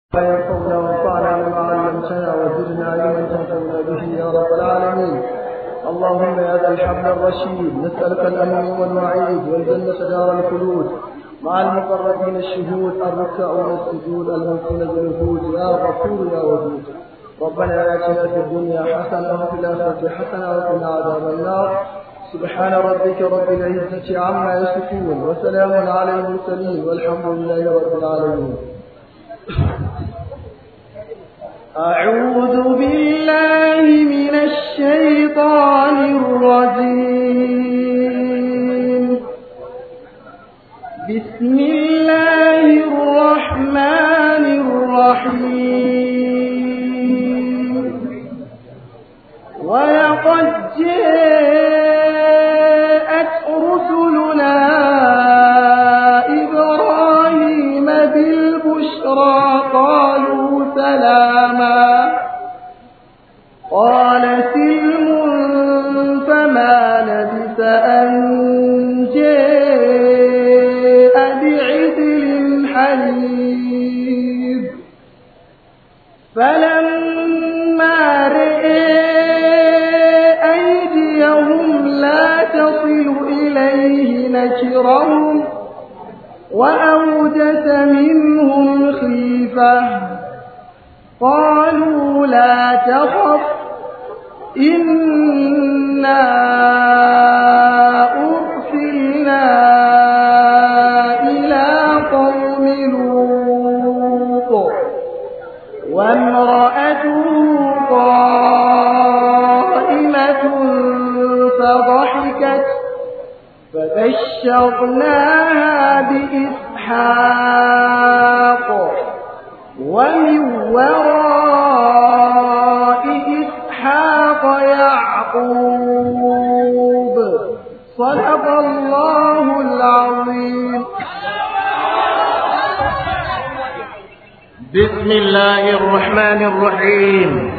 ينفعنا وانفعنا بما علمتنا وزدنا علما تنفعنا به يا رب العالمين اللهم يا ذا الحبل الرشيد نسألك الأمن والوعيد والجنة دار الخلود مع المقربين الشهود الركع والسجود الملكون بالوجود يا غفور يا ودود ربنا آتنا في الدنيا حسنة وفي الآخرة حسنة وقنا عذاب النار سبحان ربك رب العزة عما يصفون وسلام على المرسلين والحمد لله رب العالمين أعوذ بالله من الشيطان الرجيم بسم الله الرحمن الرحيم ولقد جاءت رسلنا إبراهيم بالبشرى قالوا سلاما قال سلم فما لبث أن جاء بعجل حنيب فلما رئي أيديهم لا تصل إليه نكرهم وأوجس منهم خيفة قالوا لا تخف إنا أرسلنا إلى قوم لوط وامرأته قائمة فضحكت فبشرناها بإسحاق ومن وراء إسحاق يعقوب صدق الله العظيم بسم الله الرحمن الرحيم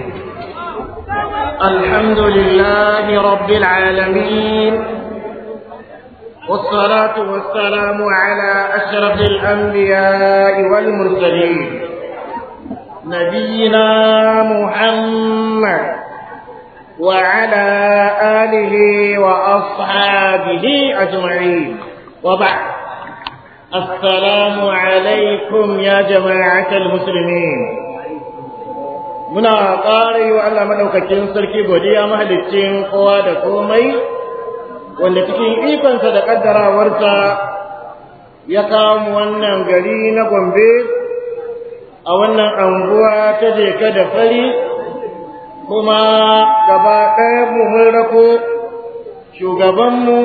الحمد لله رب العالمين والصلاة والسلام على أشرف الأنبياء والمرسلين نبينا محمد وعلى آله وأصحابه أجمعين وبعد السلام عليكم يا جماعة المسلمين muna ƙara yi wa Allah maɗaukakin sarki godiya mahalicin kowa da komai wanda cikin ikonsa da ƙaddarawarsa ya kawo mu wannan gari na Gombe a wannan anguwa ta jeka da fari kuma gaba ɗaya mu mun rako shugabanmu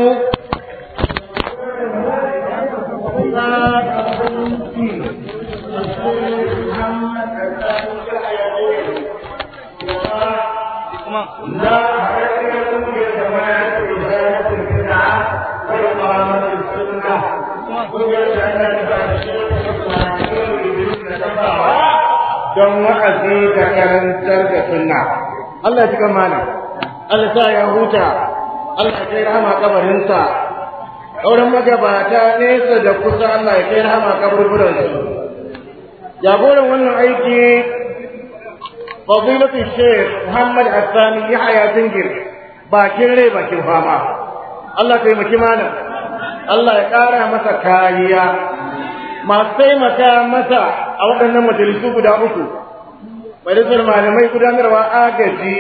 don wa'azi da karantar da sunna Allah ya cika mana Allah sa ya huta Allah ya kai rahama kabarinsa auren magabata nesa da kusa Allah ya kai rahama kaburburansu jagoran wannan aiki fadilatu sheikh Muhammad Asani Yahaya Zingir bakin rai bakin fama Allah ya taimaki mana Allah ya ƙara masa kariya masu taimaka masa a waɗannan majalisu guda uku majalisar malamai gudanarwa agaji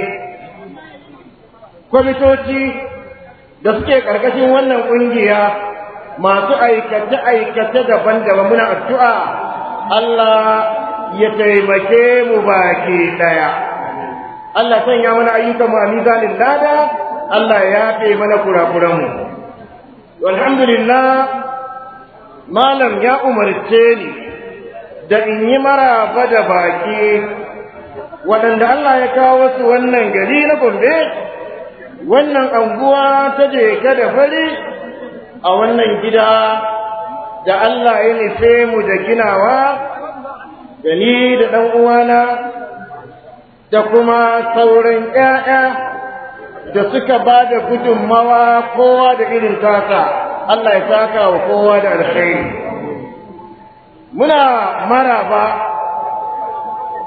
kwamitoci da suke ƙarƙashin wannan ƙungiya masu aikace-aikace daban-daban muna addu'a Allah ya taimake mu baki ɗaya Allah sanya mana ayyukan mu a mizanin lada Allah ya yafe mana kurakuranmu alhamdulillah malam ya umarce ni da in yi maraba da baki waɗanda Allah ya kawo su wannan gari na Gombe wannan anguwa ta jeka da fari a wannan gida da Allah ya nufe mu da ginawa da ni da ɗan uwana da kuma sauran ‘ya'ya da suka ba da gudunmawa kowa da irin tasa Allah ya saka wa kowa da alkhairi muna maraba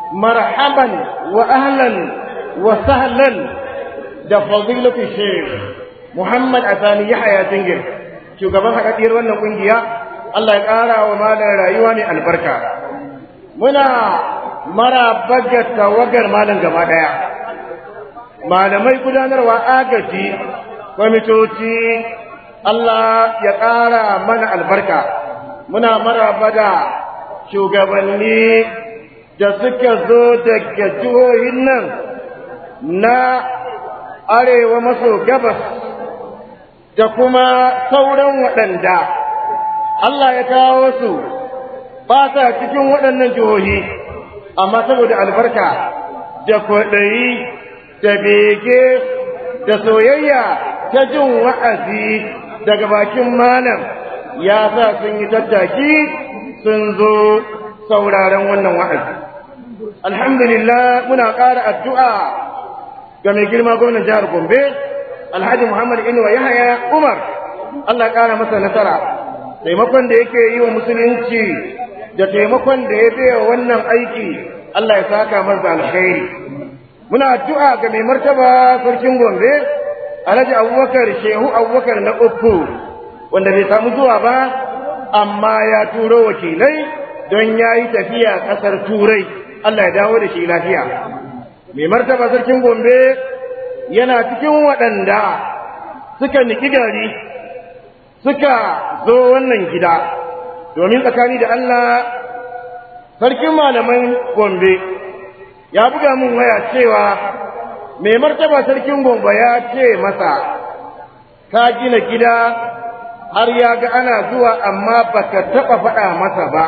marhaban wa ahlan wa sahlan da fadilatu shaykh Muhammad Asani Yahaya Jingir shugaban haɗaɗɗiyar wannan ƙungiya Allah ya ƙara wa malam rayuwa mai albarka muna maraba ga tawagar malam gaba ɗaya malamai gudanarwa agaji kwamitoci Allah ya ƙara mana albarka muna maraba da shugabanni da suka zo daga jihohin nan na arewa maso gabas da kuma sauran waɗanda Allah ya kawo su ba sa cikin waɗannan jihohi amma saboda albarka da kwaɗayi da bege da soyayya ta jin wa'azi daga bakin malam ya sa sun yi tattaki sun zo sauraron wannan wa'azi. Alhamdulillah muna ƙara addu'a ga mai girma gwamnan jihar Gombe, Alhaji Muhammad Inuwa Yahaya Umar, Allah ƙara masa nasara, taimakon da yake yi wa musulunci da taimakon da ya biya wannan aiki, Allah ya saka masa alkhairi. Muna addu'a ga mai martaba sarkin Gombe, Alhaji Abubakar Shehu Abubakar na uku, wanda bai samu zuwa ba, amma ya turo wakilai don ya yi tafiya ƙasar Turai, Allah ya dawo da shi lafiya. Mai martaba sarkin Gombe yana cikin waɗanda suka niki gari, suka zo wannan gida, domin tsakani da Allah sarkin malaman Gombe ya buga mun waya cewa mai martaba sarkin Gombe ya ce masa, ka gina gida har ya ga ana zuwa amma baka taɓa faɗa masa ba.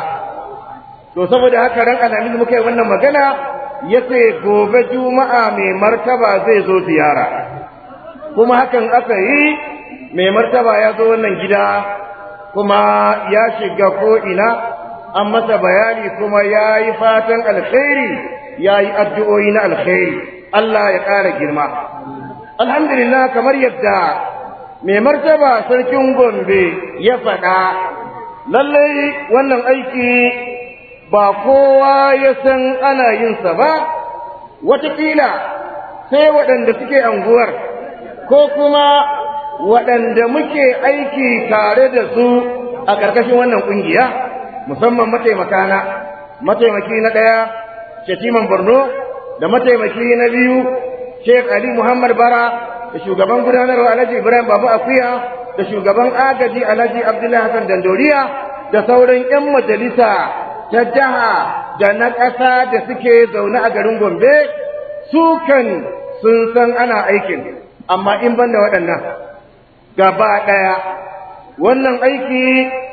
To saboda haka ran alamin muka yi wannan magana ya ce gobe juma'a mai martaba zai zo ziyara. Kuma hakan aka yi mai martaba ya zo wannan gida kuma ya shiga ko'ina an masa bayani kuma ya yi fatan alkhairi ya yi addu'o'i na alkhairi. Allah ya ƙara girma. Alhamdulillah kamar yadda mai martaba sarkin Gombe ya faɗa, lallai wannan aiki ba kowa ya san ana yinsa ba, watakila sai waɗanda suke anguwar, ko kuma waɗanda muke aiki tare da su a ƙarƙashin wannan ƙungiya, musamman mataimakana, mataimaki na ɗaya, Shatiman Borno, da mataimaki na biyu, Sheikh Ali Muhammad Bara, da shugaban gudanarwa Alhaji Ibrahim Babu Akuya da shugaban agaji Alhaji Abdullahi Hassan Dandoriya da sauran 'yan majalisa ta jiha da na ƙasa da suke zaune a garin Gombe su kan sun san ana aikin amma in banda waɗannan gaba ɗaya wannan aiki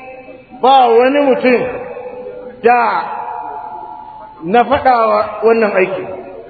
ba wani mutum da na faɗawa wannan aiki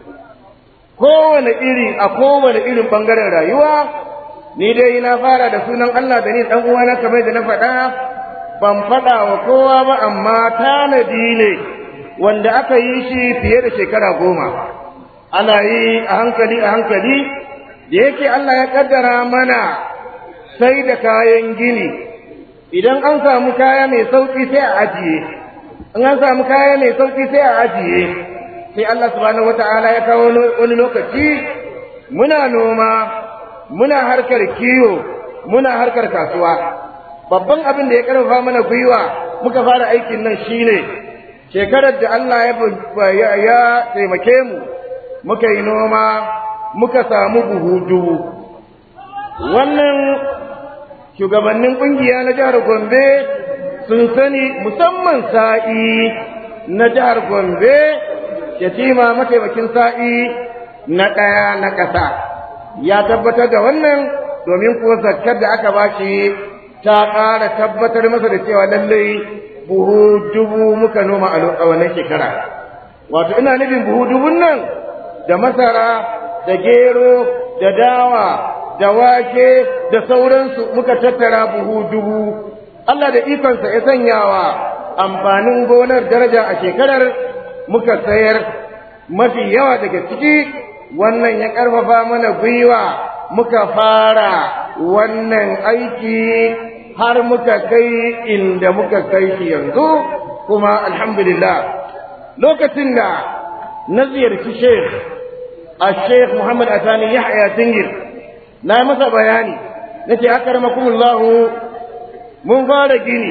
kowane iri a kowane irin bangaren rayuwa ni dai na fara da sunan Allah da ni dan uwana kamar da na faɗa ban faɗa wa kowa ba amma tanadi ne wanda aka yi shi fiye da shekara goma ana yi a hankali a hankali da yake Allah ya kaddara mana sai da kayan gini idan an samu kaya mai sauki sai a ajiye in an samu kaya mai sauki sai a ajiye sai Allah subhanahu wata'ala ya kawo wani lokaci muna noma muna harkar kiyo muna harkar kasuwa babban abin da ya karfafa mana gwiwa muka fara aikin nan shine shekarar da Allah ya ya taimake mu muka yi noma muka samu buhu dubu wannan shugabannin kungiya na jihar Gombe sun sani musamman sa'i na jihar Gombe yatima mataimakin sa'i na ɗaya na ƙasa ya tabbatar da wannan domin kuwa zakkar da aka bashi ta ƙara tabbatar masa da cewa lallai buhu dubu muka noma a wannan shekara wato ina nufin buhu dubun nan da masara da gero da dawa da wake da sauransu muka tattara buhu dubu Allah da ikonsa ya sanyawa amfanin gonar daraja a shekarar muka sayar mafi yawa daga ciki wannan ya ƙarfafa mana gwiwa muka fara wannan aiki har muka kai inda muka kai shi yanzu kuma alhamdulillah lokacin da na ziyarci sheikh a sheikh muhammad asani yahya tingir na masa bayani na ce akarmakumullahu mun fara gini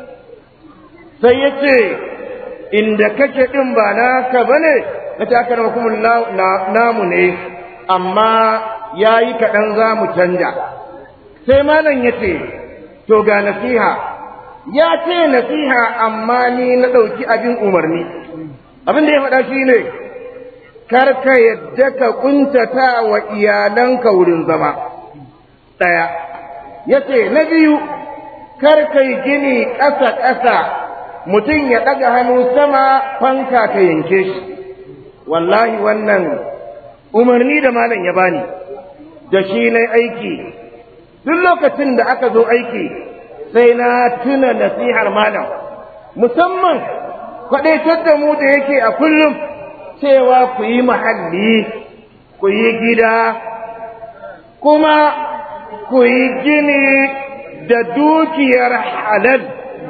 sai ya ce inda kake ɗin ba naka ba ne na ce akarmakumullahu namu ne amma ya yi kaɗan za mu canja sai malam ya ce to ga nasiha ya ce nasiha amma ni na ɗauki abin umarni abin da ya faɗa shi ne karka yadda ka kuntata wa iyalanka wurin zama ɗaya ya ce na biyu karka yi gini ƙasa-ƙasa mutum ya ɗaga hannu sama fanka ka yanke shi wallahi wannan umarni da malam ya bani da shi na aiki duk lokacin da aka zo aiki sai na tuna nasihar malam musamman kwaɗaitar da mu da yake a kullum cewa ku yi mahalli ku yi gida kuma ku yi gini da dukiyar halal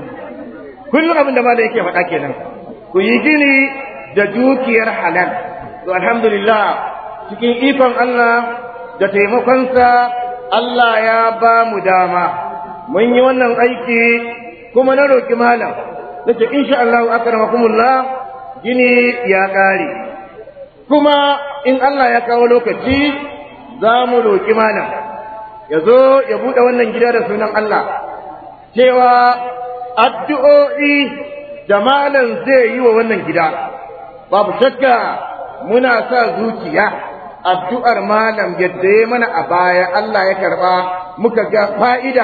kullum abin da malam yake faɗa kenan ku yi gini da dukiyar halal to alhamdulillah cikin ikon Allah da taimakonsa Allah ya ba mu dama mun yi wannan aiki kuma na roƙi malam nace insha Allah akramakumullah gini ya ƙare kuma in Allah ya kawo lokaci za mu roƙi malam ya zo ya buɗe wannan gida da sunan Allah cewa addu'o'i da malam zai yi wa wannan gida babu shakka muna sa zuciya addu'ar malam yadda ya mana a baya Allah ya karɓa muka ga fa'ida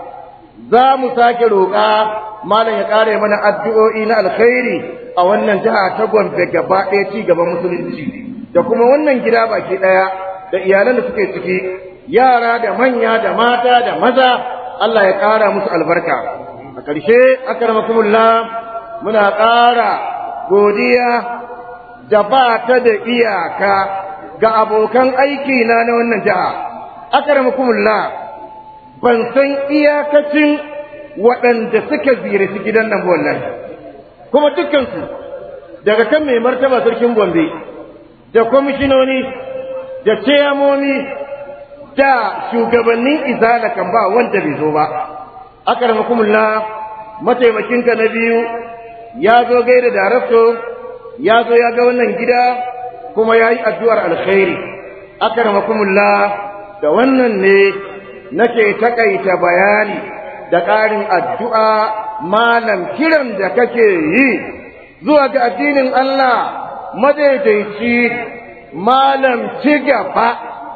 za mu sake roƙa malam ya ƙare mana addu'o'i na alkhairi a wannan jiha ta Gombe gaba ɗaya ci gaban musulunci da kuma wannan gida baki ɗaya da iyalan da suke ciki yara da manya da mata da maza Allah ya ƙara musu albarka a ƙarshe akramakumullah muna ƙara godiya da ba ta da iyaka ga abokan aiki na na wannan jiha akramakumullah ban san iyakacin waɗanda suka ziyarci gidan nan wallahi kuma dukkansu daga kan mai martaba sarkin Gombe da kwamishinoni da ciyamomi da shugabannin izala kan ba wanda bai zo ba akramakumullah mataimakinka na biyu ya zo gaida darakto ya zo ya ga wannan gida kuma ya yi addu'ar alkhairi akramakumullah da wannan ne nake takaita bayani da ƙarin addu'a malam kiran da kake yi zuwa ga addinin Allah madaidaici malam ci gaba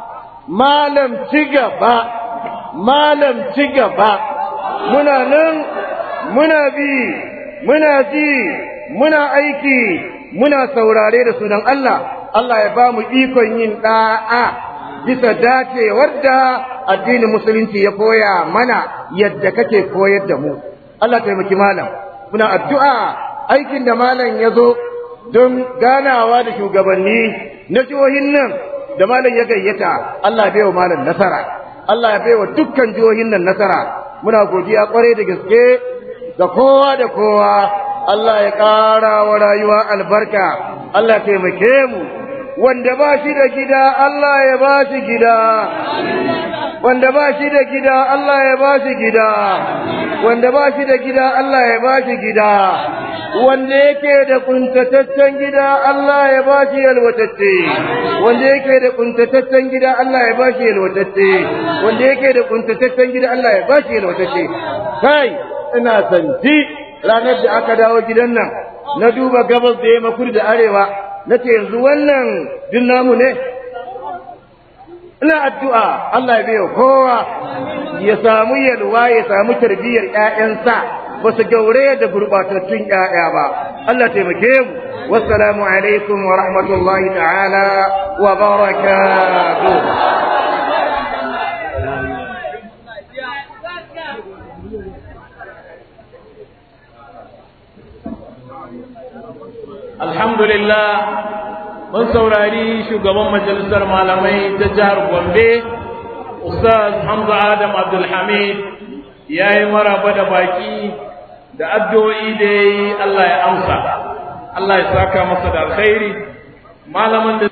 malam ci gaba malam ci gaba muna nan muna bi muna ji muna aiki muna saurare da sunan Allah Allah ya ba mu ikon yin da'a bisa dacewar da addinin musulunci ya koya mana yadda kake koyar da mu Allah taimaki malam muna addu'a aikin da malam ya zo don ganawa da shugabanni na jihohin nan da malam ya gayyata Allah bai wa malam nasara Allah ya bai wa dukkan jihohin nan nasara muna godiya kwarai da gaske ga kowa da kowa Allah ya ƙara wa rayuwa albarka Allah taimake mu wanda ba shi da gida Allah ya ba shi gida wanda ba shi da gida Allah ya ba shi gida wanda ba shi da gida Allah ya ba shi gida wanda yake da kuntataccen gida Allah ya ba shi yalwatacce wanda yake da kuntataccen gida Allah ya ba shi yalwatacce wanda yake da kuntataccen gida Allah ya ba shi yalwatacce kai ina santi ranar da aka dawo gidan nan na duba gabas da yamma kudu da arewa nace yanzu wannan din namu ne ina addu'a Allah ya biyo kowa ya samu yalwa ya samu tarbiyyar ƴaƴansa ba su gaure da gurbatattun ƴaƴa ba Allah taimake mu wassalamu alaikum wa rahmatullahi ta'ala wa barakatuh alhamdulillah mun saurari shugaban majalisar malamai ta jihar gombe ustaz hamza adam abdulhamid ya yi maraba da baki da addu'o'i da ya yi allah ya amsa allah ya saka masa da alkhairi malamin da